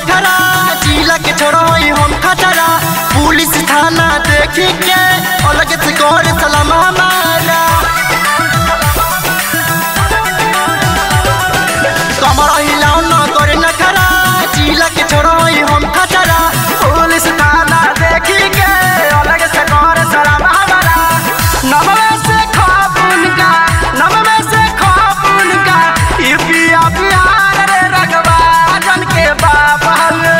नखरा जिला के छोड़ोई हम खतरा पुलिस थाना देखी के अलग से कर सलाम हमारा कमर हिलाओ न करे नखरा जिला के छोड़ोई हम खतरा पुलिस थाना देखी के अलग से कर सलाम हमारा नमवे से खापुन का नमवे से खापुन का यूपिया बिहार रे रगवा जन के बाप हवे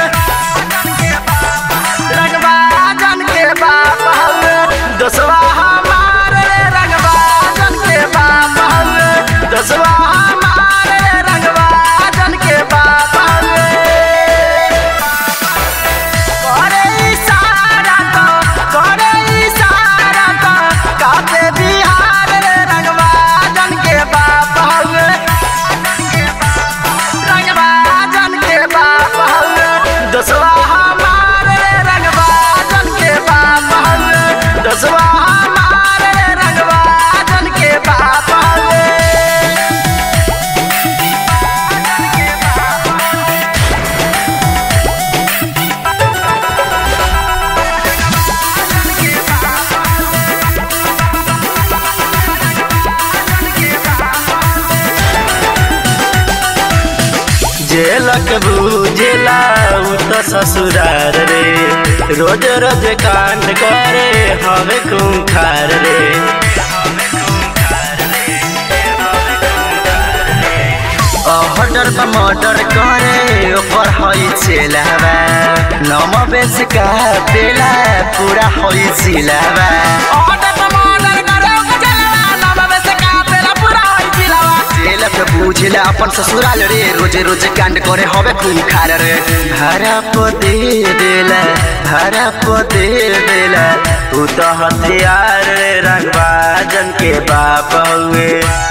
रगवा जन के बाप हवे दसवा हमार रे रगवा जन के बाप हवे दसवा हमार रे रगवा जन के बाप हवे करे इशारा तो करे इशारा तो काते बिहार रे रंगवा जन के बाप हवे रंगवा जन के बाप हवे दसवा हमार रे रंगवा जन के बाप हवे दसवा हमार रे रंगवा जन के बाप हवे जेलक बुझेला उ त ससुरार रे रोज रोज कांड करे हवे खूंखार रे ऑर्डर पर मर्डर करे ओकर हई छेलावा नम बेच का बेला पूरा हई सिलावा ऑर्डर पर मर्डर करे ओकर छेलावा नम बेच का बेला पूरा हई सिलावा जेलक बुझेला अपन ससुराल रे रोजे रोजे कांड करे हवे खून खार रे भाड़ा प दे देला भाड़ा प दे देला उ त हथियार रे रंगबा जन के बाप हुए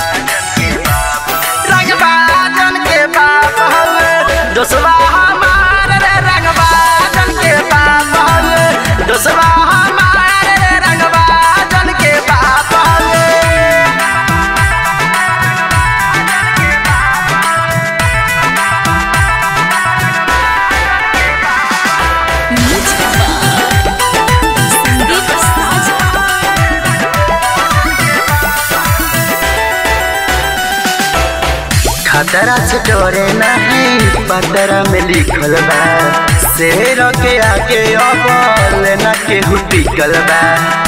रंगबा जन के बाप हुए दोसवा हमार रे रंगबा जन के बाप हुए दोसवा हमार रे रंगबा जन के बाप हुए संदीप साजा खतरा से डरे नहीं पतरा में लिखल बा शेर के आगे अब लेना के टिकल बा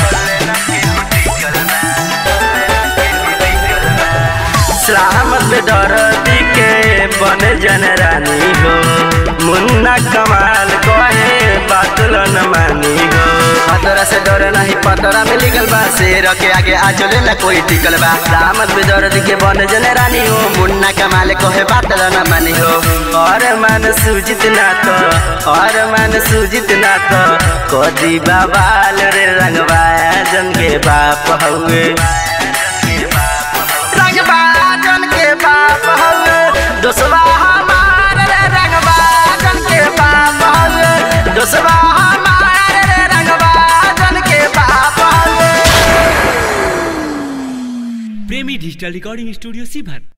सलामत डर के बन जन रानी हो मुन्ना कमाल कहे बातल न मानी हो खतरा से डर नहीं पतरा में लिखल बा शेर के आगे आ चले ना कोई टिकल बा सलामत पे दर्द के बन जन रानी हो मुन्ना कमाल कहे बातल न मानी हो और मन सूजित ना तो और मन सूजित ना तो कदी बाबाल रे रंगवा जन के बाप हुए रंगबा जन के बाप हवे दोसवा हमार रे रंगबा जन के बाप हवे दोसवा हमार रे रंगबा जन के बाप हवे प्रेमी डिजिटल रिकॉर्डिंग स्टूडियो सीभर